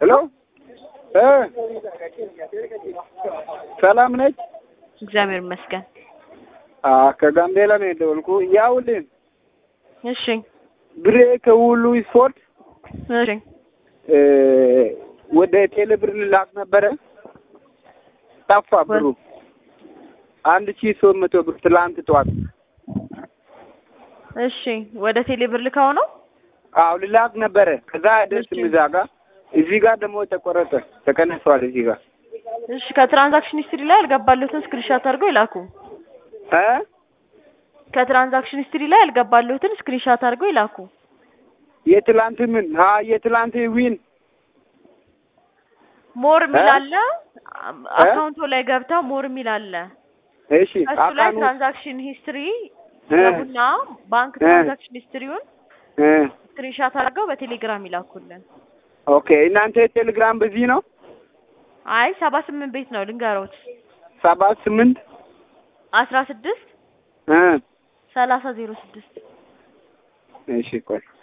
ሄሎ እ ሰላም ነች? እግዚአብሔር ይመስገን። አ ከጋምቤላ ነው የደወልኩ። ያውልን እሺ ብሬ ከሁሉ ስፖርት እሺ እ ወደ ቴሌብር ልላክ ነበረ ጠፋ ብሩ አንድ ሺህ ሶስት መቶ ብር ትላንት ጠዋት። እሺ ወደ ቴሌብር ልካው ነው? አዎ ልላክ ነበረ። ከዛ አይደርስም እሺ። እዛ ጋር እዚህ ጋር ደግሞ ተቆረጠ ተቀነሷል። እዚህ ጋር እሺ ከትራንዛክሽን ሂስትሪ ላይ ያልገባለሁትን ስክሪንሾት አድርገው ይላኩ። እ ከትራንዛክሽን ሂስትሪ ላይ ያልገባለሁትን ስክሪንሾት አድርገው ይላኩ። የትላንት ምን ሀ የትላንት ዊን ሞር የሚል እ? አለ። አካውንቶ ላይ ገብተው ሞር የሚል አለ። እሺ እሱ ላይ አካኑ ትራንዛክሽን ሂስትሪ እ ገቡና ባንክ እ ትራንዛክሽን ሂስትሪውን እ ስክሪንሾት አድርገው በቴሌግራም ይላኩልን። ኦኬ እናንተ ቴሌግራም በዚህ ነው አይ ሰባ ስምንት ቤት ነው ልንገሮት። ሰባት ስምንት አስራ ስድስት እ ሰላሳ ዜሮ ስድስት እሺ ቆይ